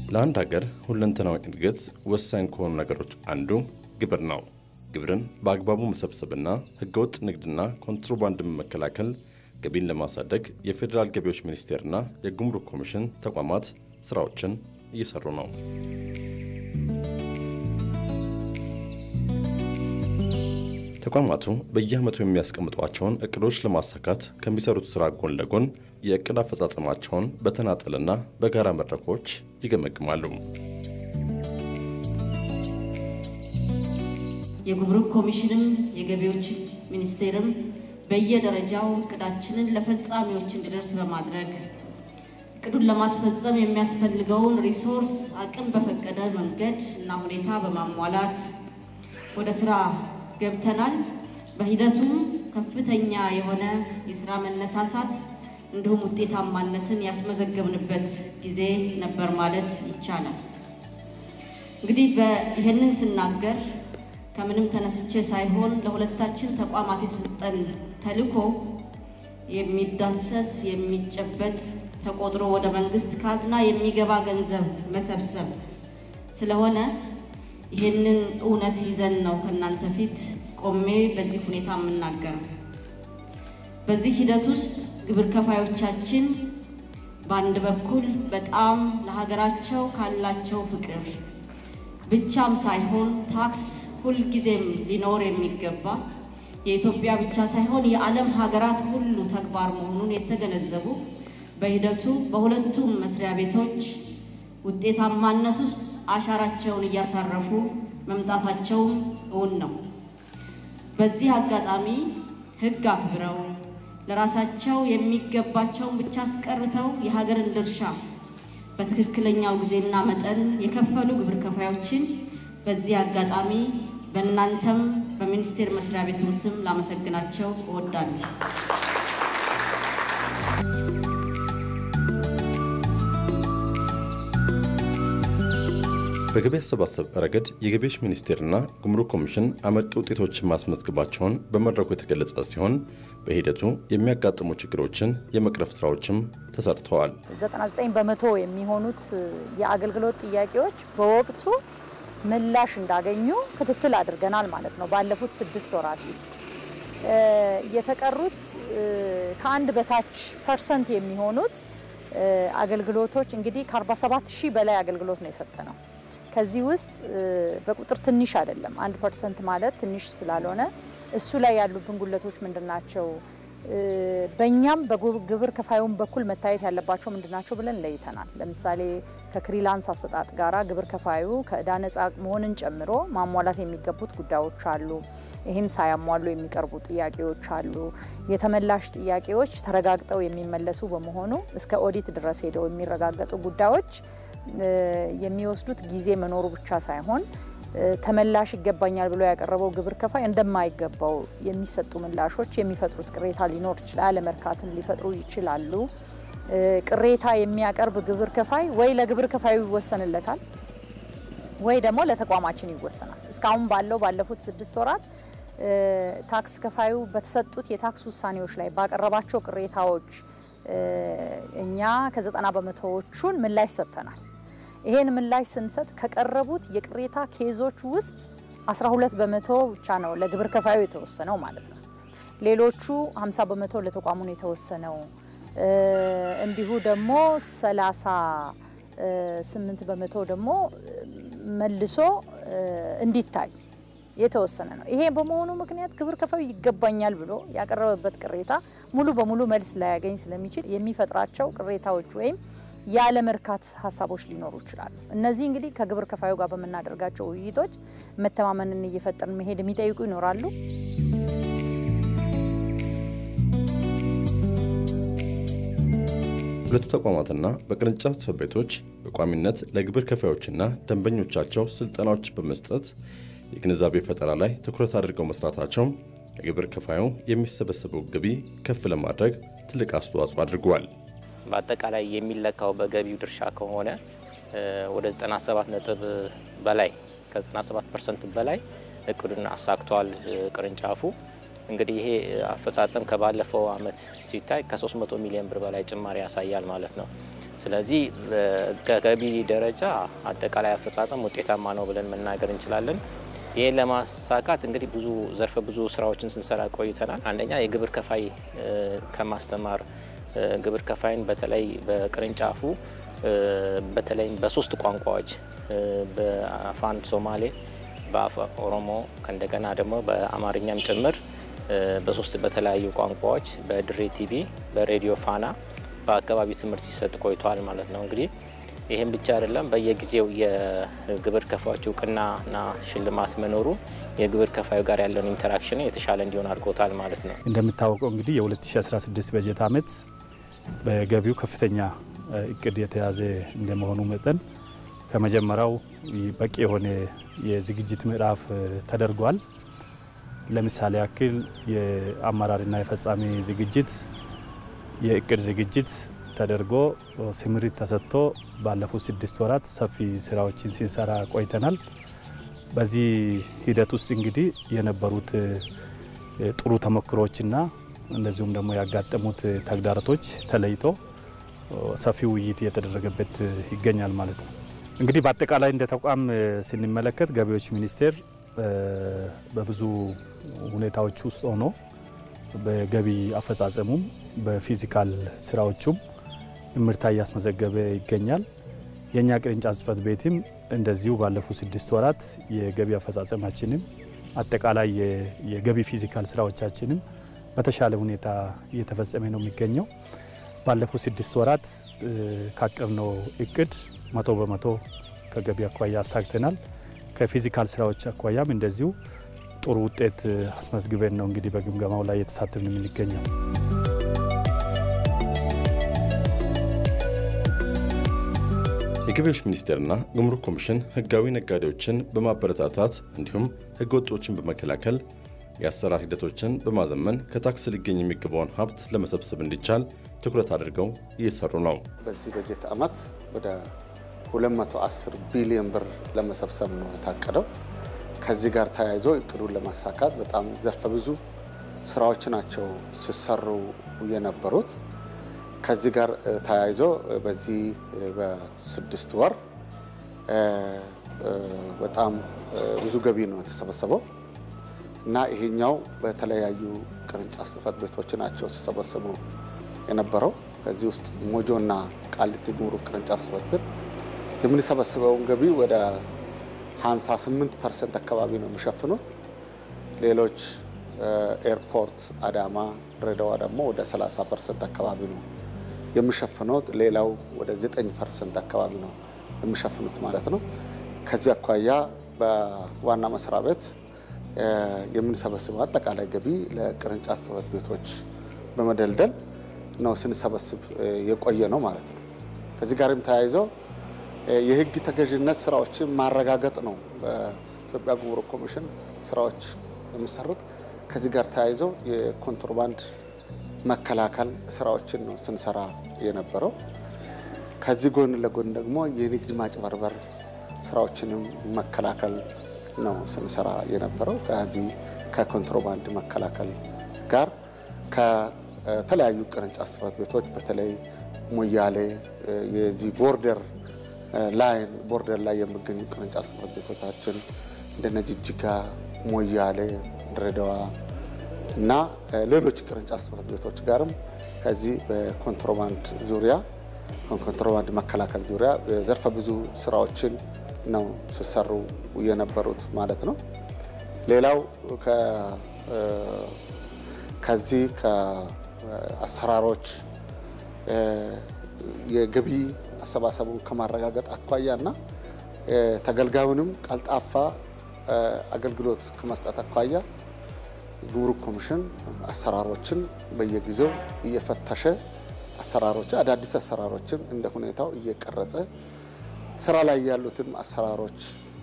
ለአንድ ሀገር ሁለንተናዊ እድገት ወሳኝ ከሆኑ ነገሮች አንዱ ግብር ነው። ግብርን በአግባቡ መሰብሰብና ህገወጥ ንግድና ኮንትሮባንድን መከላከል ገቢን ለማሳደግ የፌዴራል ገቢዎች ሚኒስቴርና የጉምሩክ ኮሚሽን ተቋማት ስራዎችን እየሰሩ ነው። ተቋማቱ በየዓመቱ የሚያስቀምጧቸውን እቅዶች ለማሳካት ከሚሰሩት ስራ ጎን ለጎን የእቅድ አፈጻጸማቸውን በተናጠልና በጋራ መድረኮች ይገመግማሉ። የጉምሩክ ኮሚሽንም የገቢዎች ሚኒስቴርም በየደረጃው እቅዳችንን ለፈጻሚዎች እንዲደርስ በማድረግ እቅዱን ለማስፈጸም የሚያስፈልገውን ሪሶርስ አቅም በፈቀደ መንገድ እና ሁኔታ በማሟላት ወደ ስራ ገብተናል። በሂደቱም ከፍተኛ የሆነ የስራ መነሳሳት እንዲሁም ውጤታማነትን ያስመዘገብንበት ጊዜ ነበር ማለት ይቻላል። እንግዲህ ይህንን ስናገር ከምንም ተነስቼ ሳይሆን ለሁለታችን ተቋማት የሰጠን ተልዕኮ የሚዳሰስ የሚጨበጥ ተቆጥሮ ወደ መንግስት ካዝና የሚገባ ገንዘብ መሰብሰብ ስለሆነ ይህንን እውነት ይዘን ነው ከእናንተ ፊት ቆሜ በዚህ ሁኔታ የምናገረው። በዚህ ሂደት ውስጥ ግብር ከፋዮቻችን በአንድ በኩል በጣም ለሀገራቸው ካላቸው ፍቅር ብቻም ሳይሆን ታክስ ሁልጊዜም ሊኖር የሚገባ የኢትዮጵያ ብቻ ሳይሆን የዓለም ሀገራት ሁሉ ተግባር መሆኑን የተገነዘቡ በሂደቱ በሁለቱም መስሪያ ቤቶች ውጤታማነት ውስጥ አሻራቸውን እያሳረፉ መምጣታቸውም እውን ነው። በዚህ አጋጣሚ ሕግ አክብረው ለራሳቸው የሚገባቸውን ብቻ አስቀርተው የሀገርን ድርሻ በትክክለኛው ጊዜና መጠን የከፈሉ ግብር ከፋዮችን በዚህ አጋጣሚ በእናንተም በሚኒስቴር መስሪያ ቤቱም ስም ላመሰግናቸው እወዳለሁ። በገቢ አሰባሰብ ረገድ የገቢዎች ሚኒስቴርና ጉምሩክ ኮሚሽን አመርቂ ውጤቶችን ማስመዝገባቸውን በመድረኩ የተገለጸ ሲሆን በሂደቱ የሚያጋጥሙ ችግሮችን የመቅረፍ ስራዎችም ተሰርተዋል። 99 በመቶ የሚሆኑት የአገልግሎት ጥያቄዎች በወቅቱ ምላሽ እንዳገኙ ክትትል አድርገናል ማለት ነው። ባለፉት ስድስት ወራት ውስጥ የተቀሩት ከአንድ በታች ፐርሰንት የሚሆኑት አገልግሎቶች እንግዲህ ከ47 ሺህ በላይ አገልግሎት ነው የሰጠ ነው። ከዚህ ውስጥ በቁጥር ትንሽ አይደለም። አንድ ፐርሰንት ማለት ትንሽ ስላልሆነ እሱ ላይ ያሉብን ጉለቶች ምንድን ናቸው? በእኛም በግብር ከፋዩን በኩል መታየት ያለባቸው ምንድናቸው ብለን ለይተናል። ለምሳሌ ከክሪላንስ አሰጣጥ ጋራ ግብር ከፋዩ ከእዳ ነጻ መሆንን ጨምሮ ማሟላት የሚገቡት ጉዳዮች አሉ። ይህን ሳያሟሉ የሚቀርቡ ጥያቄዎች አሉ። የተመላሽ ጥያቄዎች ተረጋግጠው የሚመለሱ በመሆኑ እስከ ኦዲት ድረስ ሄደው የሚረጋገጡ ጉዳዮች የሚወስዱት ጊዜ መኖሩ ብቻ ሳይሆን ተመላሽ ይገባኛል ብሎ ያቀረበው ግብር ከፋይ እንደማይገባው የሚሰጡ ምላሾች የሚፈጥሩት ቅሬታ ሊኖር ይችላል። አለመርካትን ሊፈጥሩ ይችላሉ። ቅሬታ የሚያቀርብ ግብር ከፋይ ወይ ለግብር ከፋዩ ይወሰንለታል ወይ ደግሞ ለተቋማችን ይወሰናል። እስካሁን ባለው ባለፉት ስድስት ወራት ታክስ ከፋዩ በተሰጡት የታክስ ውሳኔዎች ላይ ባቀረባቸው ቅሬታዎች እኛ ከዘጠና በመቶዎቹን ምላሽ ሰጥተናል። ይሄን ምላሽ ስንሰጥ ከቀረቡት የቅሬታ ኬዞች ውስጥ 12 በመቶ ብቻ ነው ለግብር ከፋዩ የተወሰነው ማለት ነው። ሌሎቹ 50 በመቶ ለተቋሙ ነው የተወሰነው። እንዲሁ ደግሞ 38 በመቶ ደግሞ መልሶ እንዲታይ የተወሰነ ነው። ይሄ በመሆኑ ምክንያት ግብር ከፋዩ ይገባኛል ብሎ ያቀረበበት ቅሬታ ሙሉ በሙሉ መልስ ላያገኝ ስለሚችል የሚፈጥራቸው ቅሬታዎች ወይም ያለመርካት ሀሳቦች ሊኖሩ ይችላሉ። እነዚህ እንግዲህ ከግብር ከፋዩ ጋር በምናደርጋቸው ውይይቶች መተማመንን እየፈጠርን መሄድ የሚጠይቁ ይኖራሉ። ሁለቱ ተቋማትና በቅርንጫፍ ጽሕፈት ቤቶች በቋሚነት ለግብር ከፋዮችና ደንበኞቻቸው ስልጠናዎች በመስጠት የግንዛቤ ፈጠራ ላይ ትኩረት አድርገው መስራታቸው የግብር ከፋዩ የሚሰበሰበው ገቢ ከፍ ለማድረግ ትልቅ አስተዋጽኦ አድርገዋል። በአጠቃላይ የሚለካው በገቢው ድርሻ ከሆነ ወደ 97 ነጥብ በላይ ከ97 ፐርሰንት በላይ እቅዱን አሳክቷል ቅርንጫፉ። እንግዲህ ይሄ አፈጻጸም ከባለፈው አመት ሲታይ ከ300 ሚሊዮን ብር በላይ ጭማሪ ያሳያል ማለት ነው። ስለዚህ ከገቢ ደረጃ አጠቃላይ አፈጻጸም ውጤታማ ነው ብለን መናገር እንችላለን። ይህን ለማሳካት እንግዲህ ብዙ ዘርፈ ብዙ ስራዎችን ስንሰራ ቆይተናል። አንደኛ የግብር ከፋይ ከማስተማር ግብር ከፋይን በተለይ በቅርንጫፉ በተለይም በሶስት ቋንቋዎች በአፋን ሶማሌ፣ በአፋ ኦሮሞ ከእንደገና ደግሞ በአማርኛም ጭምር በሶስት በተለያዩ ቋንቋዎች በድሬ ቲቪ፣ በሬዲዮ ፋና በአካባቢ ትምህርት ሲሰጥ ቆይተዋል ማለት ነው። እንግዲህ ይህም ብቻ አይደለም። በየጊዜው የግብር ከፋዮች እውቅናና ሽልማት መኖሩ የግብር ከፋዩ ጋር ያለውን ኢንተራክሽን የተሻለ እንዲሆን አድርጎታል ማለት ነው። እንደሚታወቀው እንግዲህ የ2016 በጀት ዓመት በገቢው ከፍተኛ እቅድ የተያዘ እንደመሆኑ መጠን ከመጀመሪያው በቂ የሆነ የዝግጅት ምዕራፍ ተደርጓል። ለምሳሌ ያክል የአመራርና የፈጻሚ ዝግጅት፣ የእቅድ ዝግጅት ተደርጎ ስምሪት ተሰጥቶ ባለፉት ስድስት ወራት ሰፊ ስራዎችን ሲንሰራ ቆይተናል። በዚህ ሂደት ውስጥ እንግዲህ የነበሩት ጥሩ ተሞክሮችና እንደዚሁም ደግሞ ያጋጠሙት ተግዳሮቶች ተለይቶ ሰፊ ውይይት እየተደረገበት ይገኛል ማለት ነው። እንግዲህ በአጠቃላይ እንደ ተቋም ስንመለከት ገቢዎች ሚኒስቴር በብዙ ሁኔታዎች ውስጥ ሆኖ በገቢ አፈጻጸሙም በፊዚካል ስራዎቹም እምርታ እያስመዘገበ ይገኛል። የእኛ ቅርንጫፍ ጽሕፈት ቤትም እንደዚሁ ባለፉት ስድስት ወራት የገቢ አፈጻጸማችንም አጠቃላይ የገቢ ፊዚካል ስራዎቻችንም በተሻለ ሁኔታ እየተፈጸመ ነው የሚገኘው። ባለፉት ስድስት ወራት ካቀድነው እቅድ መቶ በመቶ ከገቢ አኳያ አሳክተናል። ከፊዚካል ስራዎች አኳያም እንደዚሁ ጥሩ ውጤት አስመዝግበን ነው እንግዲህ በግምገማው ላይ እየተሳተፍን የምንገኘው። የገቢዎች ሚኒስቴርና ጉምሩክ ኮሚሽን ህጋዊ ነጋዴዎችን በማበረታታት እንዲሁም ህገ ወጦችን በመከላከል የአሰራር ሂደቶችን በማዘመን ከታክስ ሊገኝ የሚገባውን ሀብት ለመሰብሰብ እንዲቻል ትኩረት አድርገው እየሰሩ ነው። በዚህ በጀት ዓመት ወደ 210 ቢሊዮን ብር ለመሰብሰብ ነው የታቀደው። ከዚህ ጋር ተያይዞ እቅዱን ለማሳካት በጣም ዘርፈ ብዙ ስራዎች ናቸው ሲሰሩ የነበሩት። ከዚህ ጋር ተያይዞ በዚህ በስድስት ወር በጣም ብዙ ገቢ ነው የተሰበሰበው እና ይሄኛው በተለያዩ ቅርንጫፍ ጽሕፈት ቤቶች ናቸው ሲሰበሰቡ የነበረው። ከዚህ ውስጥ ሞጆና ቃሊቲ ጉምሩክ ቅርንጫፍ ጽሕፈት ቤት የምንሰበስበውን ገቢ ወደ 58 ፐርሰንት አካባቢ ነው የሚሸፍኑት። ሌሎች ኤርፖርት፣ አዳማ፣ ድሬዳዋ ደግሞ ወደ 30 ፐርሰንት አካባቢ ነው የሚሸፍኑት። ሌላው ወደ 9 ፐርሰንት አካባቢ ነው የሚሸፍኑት ማለት ነው። ከዚህ አኳያ በዋና መስሪያ ቤት የምንሰበስበው አጠቃላይ ገቢ ለቅርንጫፍ ጽሕፈት ቤቶች በመደልደል ነው ስንሰበስብ የቆየ ነው ማለት ነው። ከዚህ ጋርም ተያይዞ የሕግ ተገዥነት ስራዎችን ማረጋገጥ ነው በኢትዮጵያ ጉምሩክ ኮሚሽን ስራዎች የሚሰሩት። ከዚህ ጋር ተያይዞ የኮንትሮባንድ መከላከል ስራዎችን ነው ስንሰራ የነበረው። ከዚህ ጎን ለጎን ደግሞ የንግድ ማጭበርበር ስራዎችንም መከላከል ነው ስንሰራ የነበረው። ከዚህ ከኮንትሮባንድ መከላከል ጋር ከተለያዩ ቅርንጫፍ ጽሕፈት ቤቶች በተለይ ሞያሌ የዚህ ቦርደር ላይን ቦርደር ላይ የሚገኙ ቅርንጫፍ ጽሕፈት ቤቶቻችን እንደነ ጅጅጋ፣ ሞያሌ፣ ድሬዳዋ እና ሌሎች ቅርንጫፍ ጽሕፈት ቤቶች ጋርም ከዚህ በኮንትሮባንድ ዙሪያ ኮንትሮባንድ መከላከል ዙሪያ ዘርፈ ብዙ ስራዎችን ነው ሲሰሩ የነበሩት ማለት ነው። ሌላው ከዚህ ከአሰራሮች የገቢ አሰባሰቡን ከማረጋገጥ አኳያ እና ተገልጋዩንም ቀልጣፋ አገልግሎት ከመስጠት አኳያ ጉምሩክ ኮሚሽን አሰራሮችን በየጊዜው እየፈተሸ አሰራሮች አዳዲስ አሰራሮችን እንደ ሁኔታው እየቀረጸ ስራ ላይ ያሉትን አሰራሮች፣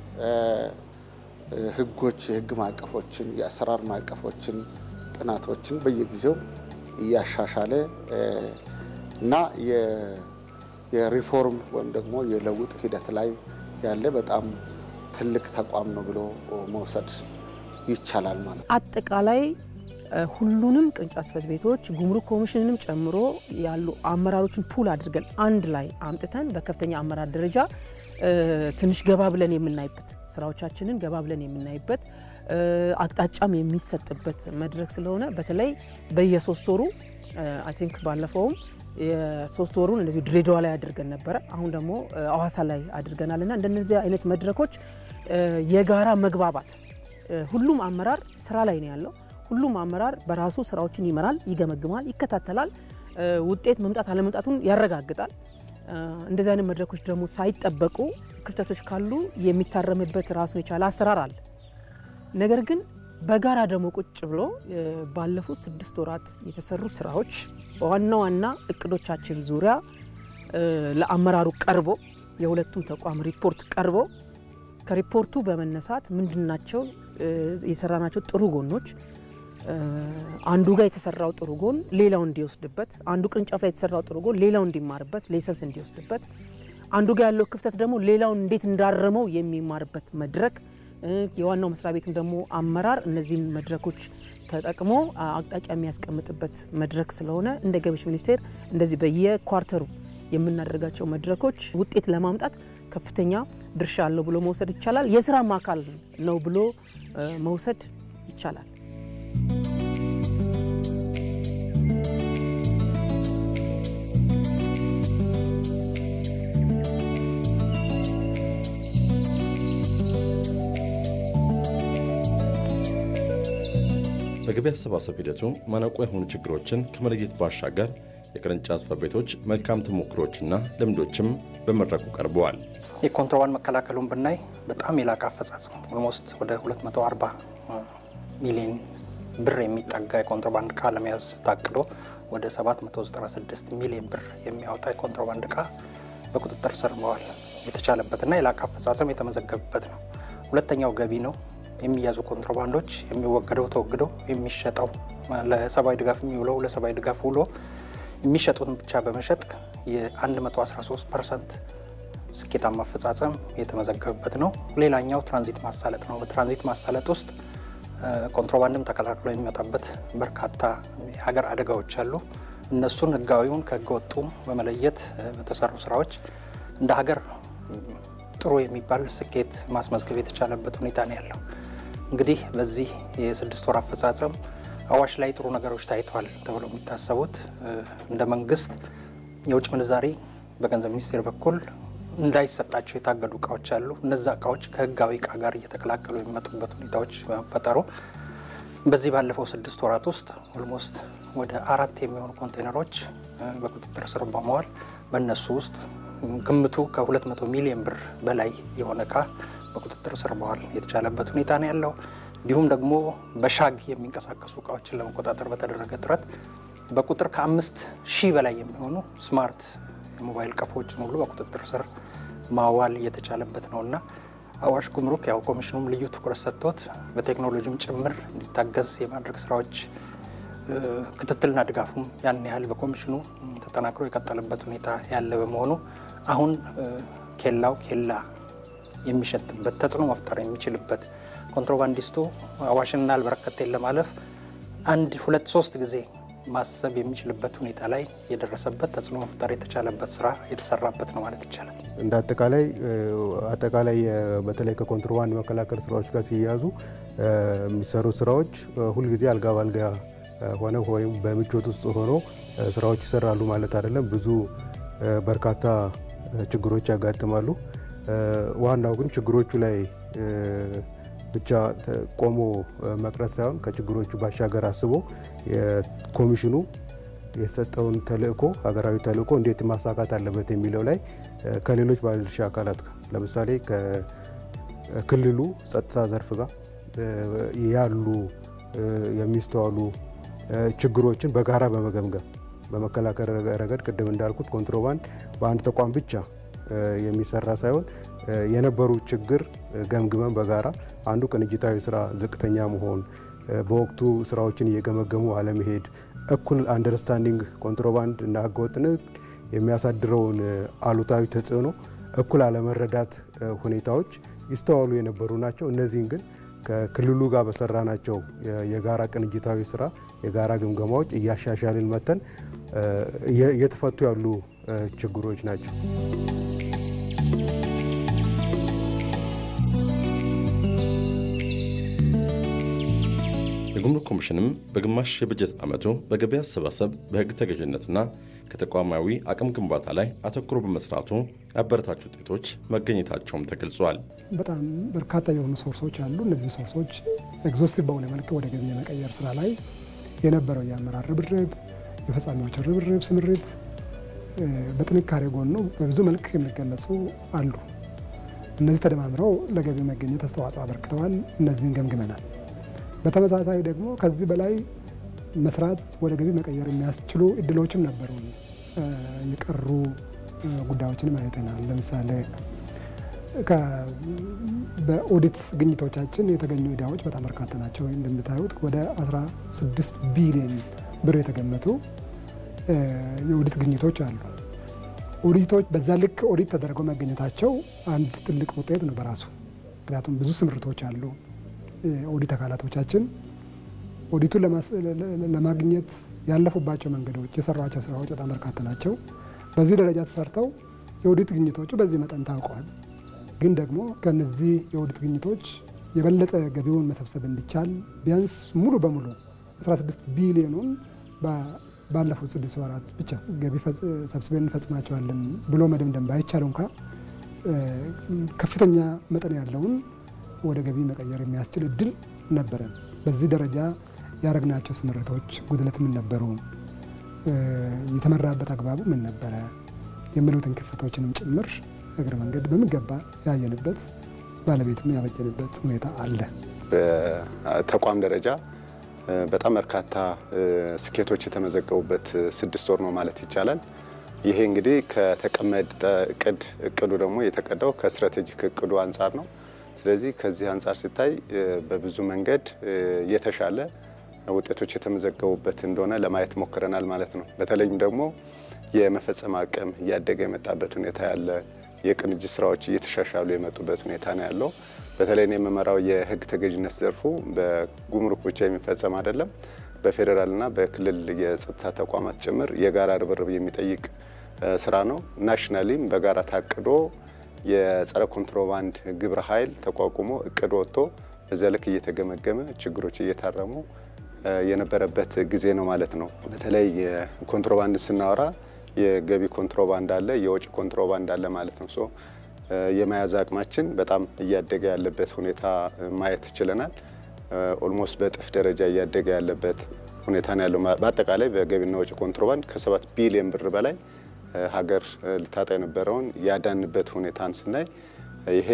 ህጎች፣ የህግ ማዕቀፎችን፣ የአሰራር ማዕቀፎችን፣ ጥናቶችን በየጊዜው እያሻሻለ እና የሪፎርም ወይም ደግሞ የለውጥ ሂደት ላይ ያለ በጣም ትልቅ ተቋም ነው ብሎ መውሰድ ይቻላል ማለት ነው። አጠቃላይ ሁሉንም ቅርንጫፍ ጽሕፈት ቤቶች ጉምሩክ ኮሚሽንንም ጨምሮ ያሉ አመራሮችን ፑል አድርገን አንድ ላይ አምጥተን በከፍተኛ አመራር ደረጃ ትንሽ ገባ ብለን የምናይበት ስራዎቻችንን ገባ ብለን የምናይበት አቅጣጫም የሚሰጥበት መድረክ ስለሆነ በተለይ በየሶስት ወሩ አይ ቲንክ ባለፈውም የሶስት ወሩን እንደዚሁ ድሬዳዋ ላይ አድርገን ነበረ። አሁን ደግሞ አዋሳ ላይ አድርገናል እና እንደነዚህ አይነት መድረኮች የጋራ መግባባት ሁሉም አመራር ስራ ላይ ነው ያለው። ሁሉም አመራር በራሱ ስራዎችን ይመራል፣ ይገመግማል፣ ይከታተላል፣ ውጤት መምጣት አለመምጣቱን ያረጋግጣል። እንደዚህ አይነት መድረኮች ደግሞ ሳይጠበቁ ክፍተቶች ካሉ የሚታረምበት ራሱን የቻለ አሰራር አለ። ነገር ግን በጋራ ደግሞ ቁጭ ብሎ ባለፉት ስድስት ወራት የተሰሩ ስራዎች በዋና ዋና እቅዶቻችን ዙሪያ ለአመራሩ ቀርቦ የሁለቱም ተቋም ሪፖርት ቀርቦ ከሪፖርቱ በመነሳት ምንድናቸው የሰራናቸው ጥሩ ጎኖች አንዱ ጋር የተሰራው ጥሩ ጎን ሌላው እንዲወስድበት፣ አንዱ ቅርንጫፍ ላይ የተሰራው ጥሩ ጎን ሌላው እንዲማርበት፣ ሌሰንስ እንዲወስድበት፣ አንዱ ጋር ያለው ክፍተት ደግሞ ሌላውን እንዴት እንዳረመው የሚማርበት መድረክ የዋናው መስሪያ ቤትም ደግሞ አመራር እነዚህን መድረኮች ተጠቅሞ አቅጣጫ የሚያስቀምጥበት መድረክ ስለሆነ እንደ ገቢዎች ሚኒስቴር እንደዚህ በየኳርተሩ የምናደርጋቸው መድረኮች ውጤት ለማምጣት ከፍተኛ ድርሻ አለው ብሎ መውሰድ ይቻላል። የስራም አካል ነው ብሎ መውሰድ ይቻላል። በገቢ አሰባሰብ ሂደቱ ማነቆ የሆኑ ችግሮችን ከመለየት ባሻገር የቅርንጫፍ ጽሕፈት ቤቶች መልካም ተሞክሮችና ልምዶችም በመድረኩ ቀርበዋል። የኮንትሮባንድ መከላከሉን ብናይ በጣም የላቀ አፈጻጸም ኦልሞስት ወደ 240 ሚሊዮን ብር የሚጠጋ የኮንትሮባንድ እቃ ለመያዝ ታቅዶ ወደ 796 ሚሊዮን ብር የሚያወጣ የኮንትሮባንድ እቃ በቁጥጥር ስር መዋል የተቻለበትና የላቀ አፈጻጸም የተመዘገበበት ነው። ሁለተኛው ገቢ ነው። የሚያዙ ኮንትሮባንዶች የሚወገደው ተወግዶ የሚሸጠው ለሰብአዊ ድጋፍ የሚውለው ለሰብአዊ ድጋፍ ውሎ የሚሸጡትን ብቻ በመሸጥ የ113 ፐርሰንት ስኬታማ አፈጻጸም የተመዘገበበት ነው። ሌላኛው ትራንዚት ማሳለጥ ነው። በትራንዚት ማሳለጥ ውስጥ ኮንትሮባንድም ተቀላቅሎ የሚመጣበት በርካታ የሀገር አደጋዎች አሉ። እነሱን ህጋዊውን ከህገወጡም በመለየት በተሰሩ ስራዎች እንደ ሀገር ጥሩ የሚባል ስኬት ማስመዝገብ የተቻለበት ሁኔታ ነው ያለው። እንግዲህ በዚህ የስድስት ወር አፈጻጸም አዋሽ ላይ ጥሩ ነገሮች ታይተዋል ተብለው የሚታሰቡት እንደ መንግስት የውጭ ምንዛሪ በገንዘብ ሚኒስቴር በኩል እንዳይሰጣቸው የታገዱ እቃዎች አሉ። እነዛ እቃዎች ከህጋዊ እቃ ጋር እየተቀላቀሉ የሚመጡበት ሁኔታዎች በመፈጠሩ በዚህ ባለፈው ስድስት ወራት ውስጥ ኦልሞስት ወደ አራት የሚሆኑ ኮንቴነሮች በቁጥጥር ስር በመዋል በእነሱ ውስጥ ግምቱ ከ200 ሚሊዮን ብር በላይ የሆነ እቃ በቁጥጥር ስር መዋል የተቻለበት ሁኔታ ነው ያለው። እንዲሁም ደግሞ በሻግ የሚንቀሳቀሱ እቃዎችን ለመቆጣጠር በተደረገ ጥረት በቁጥር ከአምስት ሺህ በላይ የሚሆኑ ስማርት የሞባይል ቀፎችን ሁሉ በቁጥጥር ስር ማዋል የተቻለበት ነው እና አዋሽ ጉምሩክ ያው ኮሚሽኑም ልዩ ትኩረት ሰጥቶት በቴክኖሎጂም ጭምር እንዲታገዝ የማድረግ ስራዎች ክትትልና ድጋፉም ያን ያህል በኮሚሽኑ ተጠናክሮ የቀጠለበት ሁኔታ ያለ በመሆኑ አሁን ኬላው ኬላ የሚሸጥበት ተጽዕኖ መፍጠር የሚችልበት ኮንትሮባንዲስቱ አዋሽንና አልበረከቴን ለማለፍ አንድ ሁለት ሶስት ጊዜ ማሰብ የሚችልበት ሁኔታ ላይ የደረሰበት ተጽዕኖ መፍጠር የተቻለበት ስራ የተሰራበት ነው ማለት ይቻላል። እንደ አጠቃላይ አጠቃላይ በተለይ ከኮንትሮባንድ መከላከል ስራዎች ጋር ሲያያዙ የሚሰሩ ስራዎች ሁልጊዜ አልጋ ባልጋ ሆነ ወይም በምቾት ውስጥ ሆኖ ስራዎች ይሰራሉ ማለት አይደለም። ብዙ በርካታ ችግሮች ያጋጥማሉ። ዋናው ግን ችግሮቹ ላይ ብቻ ቆሞ መቅረት ሳይሆን ከችግሮቹ ባሻገር አስቦ የኮሚሽኑ የተሰጠውን ተልእኮ ሀገራዊ ተልእኮ እንዴት ማሳካት አለበት የሚለው ላይ ከሌሎች ባለድርሻ አካላት ጋር ለምሳሌ ከክልሉ ጸጥታ ዘርፍ ጋር ያሉ የሚስተዋሉ ችግሮችን በጋራ በመገምገም በመከላከል ረገድ ቅድም እንዳልኩት ኮንትሮባንድ በአንድ ተቋም ብቻ የሚሰራ ሳይሆን የነበሩ ችግር ገምግመን በጋራ አንዱ ቅንጅታዊ ስራ ዝቅተኛ መሆን፣ በወቅቱ ስራዎችን እየገመገሙ አለመሄድ፣ እኩል አንደርስታንዲንግ ኮንትሮባንድ እና ህገወጥ ንግድ የሚያሳድረውን አሉታዊ ተጽዕኖ እኩል አለመረዳት ሁኔታዎች ይስተዋሉ የነበሩ ናቸው። እነዚህን ግን ከክልሉ ጋር በሰራናቸው የጋራ ቅንጅታዊ ስራ የጋራ ግምገማዎች እያሻሻልን መተን እየተፈቱ ያሉ ችግሮች ናቸው። የጉምሩክ ኮሚሽንም በግማሽ የበጀት ዓመቱ በገቢ አሰባሰብ በሕግ ተገዥነትና ከተቋማዊ አቅም ግንባታ ላይ አተኩሮ በመስራቱ አበረታች ውጤቶች መገኘታቸውም ተገልጿል። በጣም በርካታ የሆኑ ሶርሶች አሉ። እነዚህ ሶርሶች ኤግዞስቲቭ በሆነ መልክ ወደ ገቢ የመቀየር ስራ ላይ የነበረው የአመራር ርብርብ፣ የፈጻሚዎች ርብርብ፣ ስምሪት በጥንካሬ ጎኑ በብዙ መልክ የሚገለጹ አሉ። እነዚህ ተደማምረው ለገቢ መገኘት አስተዋጽኦ አበርክተዋል። እነዚህን ገምግመናል። በተመሳሳይ ደግሞ ከዚህ በላይ መስራት ወደ ገቢ መቀየር የሚያስችሉ እድሎችም ነበሩ። የቀሩ ጉዳዮችንም አይተናል። ለምሳሌ በኦዲት ግኝቶቻችን የተገኙ ዕዳዎች በጣም በርካታ ናቸው። እንደምታዩት ወደ 16 ቢሊዮን ብር የተገመቱ የኦዲት ግኝቶች አሉ። ኦዲቶች በዛ ልክ ኦዲት ተደርገው መገኘታቸው አንድ ትልቅ ውጤት ነው በራሱ ምክንያቱም ብዙ ስምርቶች አሉ። ኦዲት አካላቶቻችን ኦዲቱን ለማግኘት ያለፉባቸው መንገዶች፣ የሰሯቸው ስራዎች በጣም በርካታ ናቸው። በዚህ ደረጃ ተሰርተው የኦዲት ግኝቶቹ በዚህ መጠን ታውቀዋል። ግን ደግሞ ከነዚህ የኦዲት ግኝቶች የበለጠ ገቢውን መሰብሰብ እንዲቻል ቢያንስ ሙሉ በሙሉ 16 ቢሊዮኑን ባለፉት ስድስት ወራት ብቻ ገቢ ሰብስበን እንፈጽማቸዋለን ብሎ መደምደም ባይቻል እንኳ ከፍተኛ መጠን ያለውን ወደ ገቢ መቀየር የሚያስችል እድል ነበረን። በዚህ ደረጃ ያደረግናቸው ስምረቶች ጉድለት ምን ነበሩ፣ የተመራበት አግባቡ ምን ነበረ የሚሉትን ክፍተቶችንም ጭምር እግረ መንገድ በሚገባ ያየንበት ባለቤትም ያበጀንበት ሁኔታ አለ። በተቋም ደረጃ በጣም በርካታ ስኬቶች የተመዘገቡበት ስድስት ወር ነው ማለት ይቻላል። ይሄ እንግዲህ ከተቀመጠ እቅድ እቅዱ ደግሞ የተቀዳው ከስትራቴጂክ እቅዱ አንጻር ነው። ስለዚህ ከዚህ አንጻር ሲታይ በብዙ መንገድ የተሻለ ውጤቶች የተመዘገቡበት እንደሆነ ለማየት ሞክረናል ማለት ነው። በተለይም ደግሞ የመፈጸም አቅም እያደገ የመጣበት ሁኔታ ያለ፣ የቅንጅት ስራዎች እየተሻሻሉ የመጡበት ሁኔታ ነው ያለው። በተለይ የምመራው የህግ ተገዥነት ዘርፉ በጉምሩክ ብቻ የሚፈጸም አይደለም። በፌዴራልና በክልል የጸጥታ ተቋማት ጭምር የጋራ ርብርብ የሚጠይቅ ስራ ነው። ናሽናሊም በጋራ ታቅዶ የጸረ ኮንትሮባንድ ግብረ ኃይል ተቋቁሞ እቅድ ወጥቶ በዚያ ልክ እየተገመገመ ችግሮች እየታረሙ የነበረበት ጊዜ ነው ማለት ነው። በተለይ ኮንትሮባንድ ስናወራ የገቢ ኮንትሮባንድ አለ፣ የወጪ ኮንትሮባንድ አለ ማለት ነው። ሶ የመያዝ አቅማችን በጣም እያደገ ያለበት ሁኔታ ማየት ችለናል። ኦልሞስት በእጥፍ ደረጃ እያደገ ያለበት ሁኔታ ነው ያለው። በአጠቃላይ በገቢና ወጪ ኮንትሮባንድ ከሰባት ቢሊዮን ብር በላይ ሀገር ልታጣ የነበረውን ያዳንበት ሁኔታን ስናይ ይሄ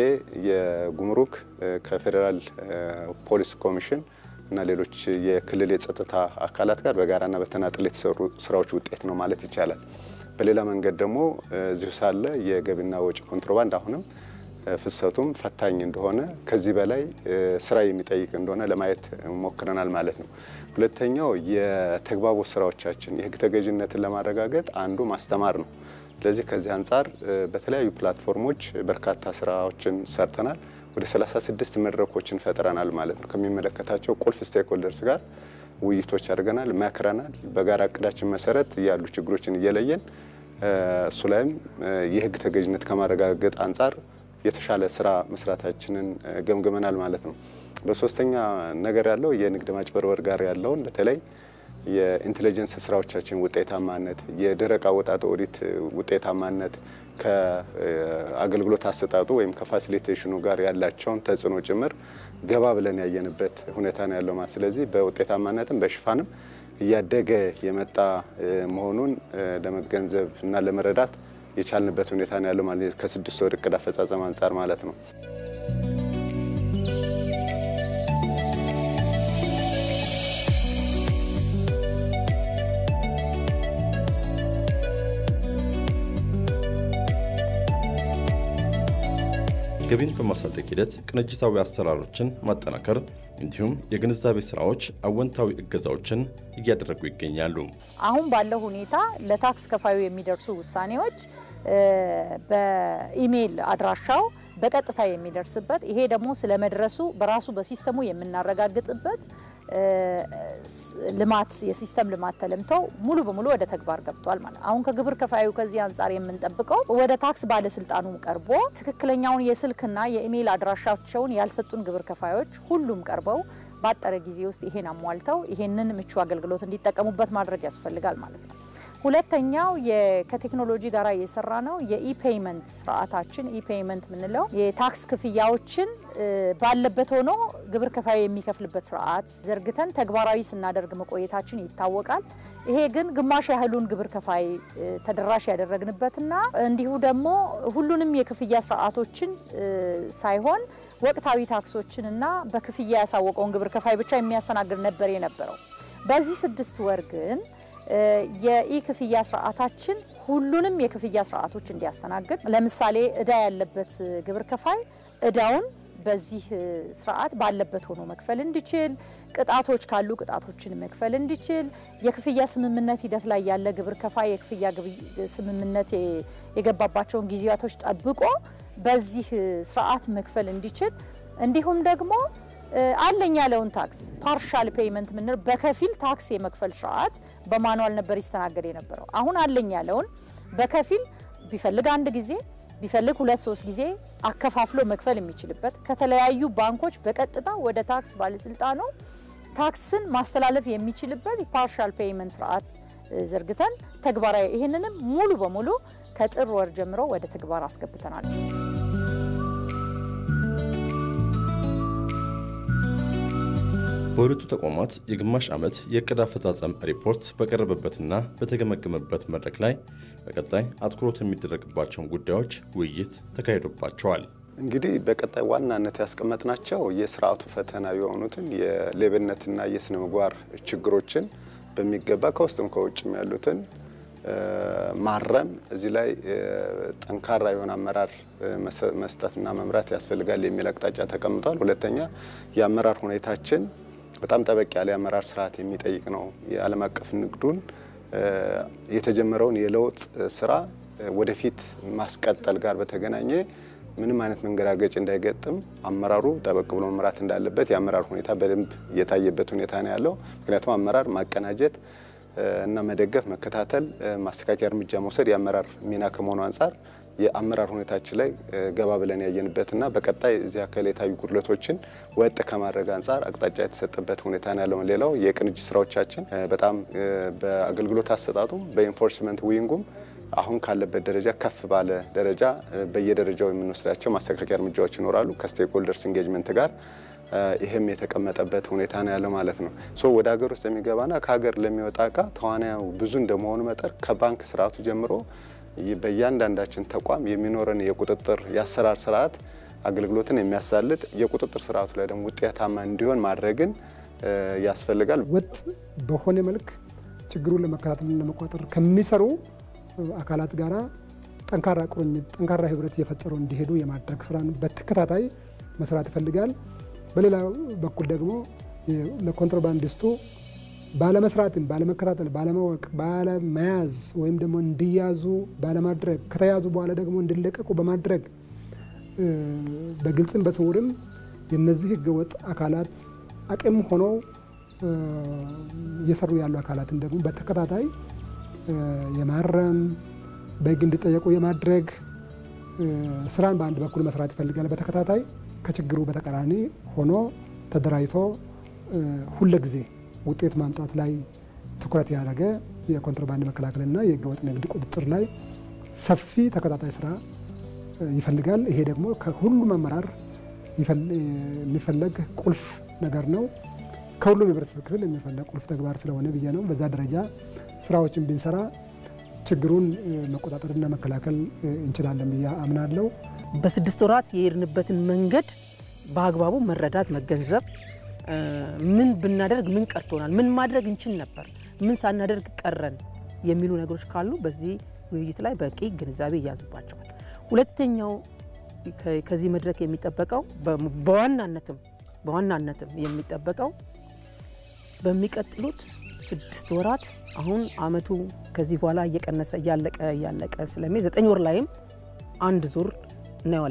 የጉምሩክ ከፌዴራል ፖሊስ ኮሚሽን እና ሌሎች የክልል የጸጥታ አካላት ጋር በጋራና በተናጥል የተሰሩ ስራዎች ውጤት ነው ማለት ይቻላል። በሌላ መንገድ ደግሞ እዚሁ ሳለ የገቢና ወጪ ኮንትሮባንድ አሁንም ፍሰቱም ፈታኝ እንደሆነ ከዚህ በላይ ስራ የሚጠይቅ እንደሆነ ለማየት ሞክረናል ማለት ነው። ሁለተኛው የተግባቦት ስራዎቻችን የህግ ተገዥነትን ለማረጋገጥ አንዱ ማስተማር ነው። ስለዚህ ከዚህ አንጻር በተለያዩ ፕላትፎርሞች በርካታ ስራዎችን ሰርተናል። ወደ 36 መድረኮችን ፈጥረናል ማለት ነው። ከሚመለከታቸው ቁልፍ ስቴክሆልደርስ ጋር ውይይቶች አድርገናል፣ መክረናል። በጋራ እቅዳችን መሰረት ያሉ ችግሮችን እየለየን እሱ ላይም የህግ ተገዥነት ከማረጋገጥ አንጻር የተሻለ ስራ መስራታችንን ገምግመናል ማለት ነው። በሶስተኛ ነገር ያለው የንግድ ማጭበርበር ጋር ያለውን በተለይ የኢንቴሊጀንስ ስራዎቻችን ውጤታማነት፣ የደረቅ አወጣጥ ኦዲት ውጤታማነት ከአገልግሎት አሰጣጡ ወይም ከፋሲሊቴሽኑ ጋር ያላቸውን ተጽዕኖ ጭምር ገባ ብለን ያየንበት ሁኔታ ነው ያለው ማለት ስለዚህ በውጤታማነትም በሽፋንም እያደገ የመጣ መሆኑን ለመገንዘብ እና ለመረዳት የቻልንበት ሁኔታ ነው ያለው ማለት ከስድስት ወር እቅድ አፈጻጸም አንጻር ማለት ነው። ገቢን በማሳደግ ሂደት ቅንጅታዊ አሰራሮችን ማጠናከር እንዲሁም የግንዛቤ ስራዎች አወንታዊ እገዛዎችን እያደረጉ ይገኛሉ። አሁን ባለው ሁኔታ ለታክስ ከፋዩ የሚደርሱ ውሳኔዎች በኢሜይል አድራሻው በቀጥታ የሚደርስበት ይሄ ደግሞ ስለመድረሱ በራሱ በሲስተሙ የምናረጋግጥበት ልማት የሲስተም ልማት ተለምተው ሙሉ በሙሉ ወደ ተግባር ገብቷል ማለት ነው። አሁን ከግብር ከፋዩ ከዚህ አንጻር የምንጠብቀው ወደ ታክስ ባለስልጣኑ ቀርቦ ትክክለኛውን የስልክና የኢሜይል አድራሻቸውን ያልሰጡን ግብር ከፋዮች ሁሉም ቀርበው ባጠረ ጊዜ ውስጥ ይሄን አሟልተው ይሄንን ምቹ አገልግሎት እንዲጠቀሙበት ማድረግ ያስፈልጋል ማለት ነው። ሁለተኛው ከቴክኖሎጂ ጋር እየሰራ ነው። የኢፔይመንት ስርዓታችን ኢፔይመንት የምንለው የታክስ ክፍያዎችን ባለበት ሆኖ ግብር ከፋዩ የሚከፍልበት ስርዓት ዘርግተን ተግባራዊ ስናደርግ መቆየታችን ይታወቃል። ይሄ ግን ግማሽ ያህሉን ግብር ከፋይ ተደራሽ ያደረግንበትና እንዲሁ ደግሞ ሁሉንም የክፍያ ስርዓቶችን ሳይሆን ወቅታዊ ታክሶችን እና በክፍያ ያሳወቀውን ግብር ከፋይ ብቻ የሚያስተናግድ ነበር የነበረው። በዚህ ስድስት ወር ግን የኢ ክፍያ ስርዓታችን ሁሉንም የክፍያ ስርዓቶች እንዲያስተናግድ፣ ለምሳሌ እዳ ያለበት ግብር ከፋይ እዳውን በዚህ ስርዓት ባለበት ሆኖ መክፈል እንዲችል፣ ቅጣቶች ካሉ ቅጣቶችን መክፈል እንዲችል፣ የክፍያ ስምምነት ሂደት ላይ ያለ ግብር ከፋይ የክፍያ ስምምነት የገባባቸውን ጊዜያቶች ጠብቆ በዚህ ስርዓት መክፈል እንዲችል እንዲሁም ደግሞ አለኝ ያለውን ታክስ ፓርሻል ፔይመንት ምንል በከፊል ታክስ የመክፈል ስርዓት በማኑዋል ነበር ይስተናገድ የነበረው። አሁን አለኝ ያለውን በከፊል ቢፈልግ አንድ ጊዜ ቢፈልግ ሁለት ሶስት ጊዜ አከፋፍሎ መክፈል የሚችልበት ከተለያዩ ባንኮች በቀጥታ ወደ ታክስ ባለስልጣኑ ታክስን ማስተላለፍ የሚችልበት ፓርሻል ፔይመንት ስርዓት ዘርግተን ተግባራዊ ይህንንም ሙሉ በሙሉ ከጥር ወር ጀምሮ ወደ ተግባር አስገብተናል። በሁለቱ ተቋማት የግማሽ ዓመት የዕቅድ አፈጻጸም ሪፖርት በቀረበበትና በተገመገመበት መድረክ ላይ በቀጣይ አትኩሮት የሚደረግባቸውን ጉዳዮች ውይይት ተካሂዶባቸዋል። እንግዲህ በቀጣይ ዋናነት ያስቀመጥናቸው የስርዓቱ ፈተና የሆኑትን የሌብነትና የስነ ምግባር ችግሮችን በሚገባ ከውስጥም ከውጭም ያሉትን ማረም፣ እዚህ ላይ ጠንካራ የሆነ አመራር መስጠትና መምራት ያስፈልጋል የሚል አቅጣጫ ተቀምጧል። ሁለተኛ የአመራር ሁኔታችን በጣም ጠበቅ ያለ የአመራር ስርዓት የሚጠይቅ ነው። የዓለም አቀፍ ንግዱን የተጀመረውን የለውጥ ስራ ወደፊት ማስቀጠል ጋር በተገናኘ ምንም አይነት መንገራገጭ እንዳይገጥም አመራሩ ጠበቅ ብሎ መምራት እንዳለበት የአመራር ሁኔታ በደንብ የታየበት ሁኔታ ነው ያለው። ምክንያቱም አመራር ማቀናጀት እና መደገፍ፣ መከታተል፣ ማስተካከያ እርምጃ መውሰድ የአመራር ሚና ከመሆኑ አንጻር የአመራር ሁኔታችን ላይ ገባ ብለን ያየንበትና በቀጣይ እዚህ አካል የታዩ ጉድለቶችን ወጥ ከማድረግ አንጻር አቅጣጫ የተሰጠበት ሁኔታ ነው ያለው። ሌላው የቅንጅት ስራዎቻችን በጣም በአገልግሎት አሰጣጡም በኢንፎርስመንት ዊንጉም አሁን ካለበት ደረጃ ከፍ ባለ ደረጃ በየደረጃው የምንወስዳቸው ማስተካከያ እርምጃዎች ይኖራሉ ከስቴክሆልደርስ ኢንጌጅመንት ጋር ይህም የተቀመጠበት ሁኔታ ነው ያለው ማለት ነው። ሶ ወደ ሀገር ውስጥ የሚገባና ከሀገር ለሚወጣ እቃ ተዋናዩ ብዙ እንደመሆኑ መጠን ከባንክ ስርዓቱ ጀምሮ በእያንዳንዳችን ተቋም የሚኖረን የቁጥጥር የአሰራር ስርዓት አገልግሎትን የሚያሳልጥ የቁጥጥር ስርዓቱ ላይ ደግሞ ውጤታማ እንዲሆን ማድረግን ያስፈልጋል። ወጥ በሆነ መልክ ችግሩን ለመከታተልና ለመቆጣጠር ከሚሰሩ አካላት ጋራ ጠንካራ ቁርኝት፣ ጠንካራ ህብረት እየፈጠሩ እንዲሄዱ የማድረግ ስራን በተከታታይ መስራት ይፈልጋል። በሌላ በኩል ደግሞ ለኮንትሮባንዲስቱ ባለመስራትን፣ ባለመከታተል፣ ባለማወቅ፣ ባለመያዝ ወይም ደግሞ እንዲያዙ ባለማድረግ ከተያዙ በኋላ ደግሞ እንዲለቀቁ በማድረግ በግልጽም በስውርም የነዚህ ህገወጥ አካላት አቅም ሆኖ እየሰሩ ያሉ አካላትን ደግሞ በተከታታይ የማረም በህግ እንዲጠየቁ የማድረግ ስራን በአንድ በኩል መስራት ይፈልጋል። በተከታታይ ከችግሩ በተቃራኒ ሆኖ ተደራጅቶ ሁለጊዜ ውጤት ማምጣት ላይ ትኩረት ያደረገ የኮንትሮባንድ መከላከልና የህገወጥ ንግድ ቁጥጥር ላይ ሰፊ ተከታታይ ስራ ይፈልጋል። ይሄ ደግሞ ከሁሉም አመራር የሚፈለግ ቁልፍ ነገር ነው። ከሁሉም የህብረተሰብ ክፍል የሚፈለግ ቁልፍ ተግባር ስለሆነ ብዬ ነው። በዛ ደረጃ ስራዎችን ብንሰራ ችግሩን መቆጣጠርና መከላከል እንችላለን ብዬ አምናለሁ። በስድስት ወራት የሄድንበትን መንገድ በአግባቡ መረዳት፣ መገንዘብ ምን ብናደርግ ምን ቀርቶናል፣ ምን ማድረግ እንችል ነበር፣ ምን ሳናደርግ ቀረን የሚሉ ነገሮች ካሉ በዚህ ውይይት ላይ በቂ ግንዛቤ ይያዝባቸዋል። ሁለተኛው ከዚህ መድረክ የሚጠበቀው በዋናነትም በዋናነትም የሚጠበቀው በሚቀጥሉት ስድስት ወራት አሁን አመቱ ከዚህ በኋላ እየቀነሰ እያለቀ እያለቀ ስለሚሄድ ዘጠኝ ወር ላይም አንድ ዙር እናየዋለን።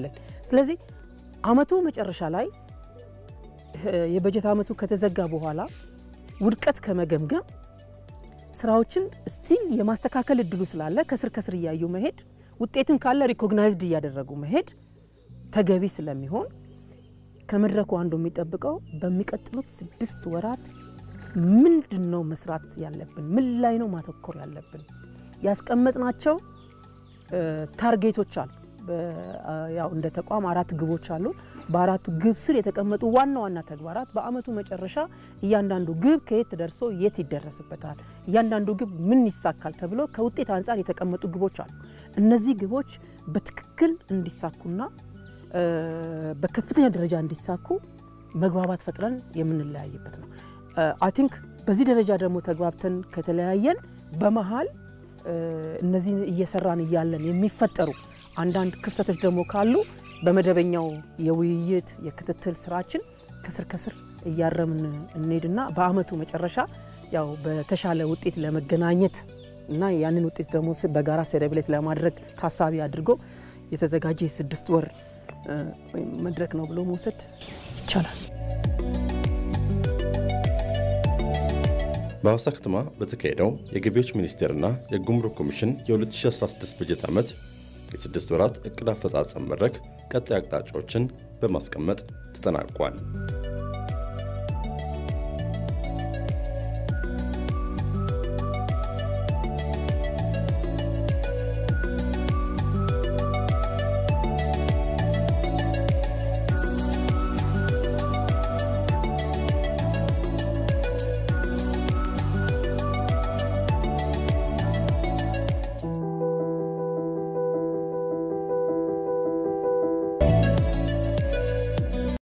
ስለዚህ አመቱ መጨረሻ ላይ የበጀት አመቱ ከተዘጋ በኋላ ውድቀት ከመገምገም ስራዎችን ስቲል የማስተካከል እድሉ ስላለ ከስር ከስር እያዩ መሄድ ውጤትም ካለ ሪኮግናይዝድ እያደረጉ መሄድ ተገቢ ስለሚሆን ከመድረኩ አንዱ የሚጠብቀው በሚቀጥሉት ስድስት ወራት ምንድን ነው መስራት ያለብን? ምን ላይ ነው ማተኮር ያለብን? ያስቀመጥናቸው ታርጌቶች አሉ። ያው እንደ ተቋም አራት ግቦች አሉ። በአራቱ ግብ ስር የተቀመጡ ዋና ዋና ተግባራት በአመቱ መጨረሻ እያንዳንዱ ግብ ከየት ደርሶ የት ይደረስበታል፣ እያንዳንዱ ግብ ምን ይሳካል ተብሎ ከውጤት አንጻር የተቀመጡ ግቦች አሉ። እነዚህ ግቦች በትክክል እንዲሳኩና በከፍተኛ ደረጃ እንዲሳኩ መግባባት ፈጥረን የምንለያይበት ነው። አይ ቲንክ በዚህ ደረጃ ደግሞ ተግባብተን ከተለያየን በመሀል እነዚህን እየሰራን እያለን የሚፈጠሩ አንዳንድ ክፍተቶች ደግሞ ካሉ በመደበኛው የውይይት የክትትል ስራችን ከስር ከስር እያረምን እንሄድና በአመቱ መጨረሻ ያው በተሻለ ውጤት ለመገናኘት እና ያንን ውጤት ደግሞ በጋራ ሴሌብሬት ለማድረግ ታሳቢ አድርጎ የተዘጋጀ የስድስት ወር መድረክ ነው ብሎ መውሰድ ይቻላል። በሐዋሳ ከተማ በተካሄደው የገቢዎች ሚኒስቴርና የጉምሩክ ኮሚሽን የ2016 በጀት ዓመት የስድስት ወራት ዕቅድ አፈጻጸም መድረክ ቀጣይ አቅጣጫዎችን በማስቀመጥ ተጠናቋል።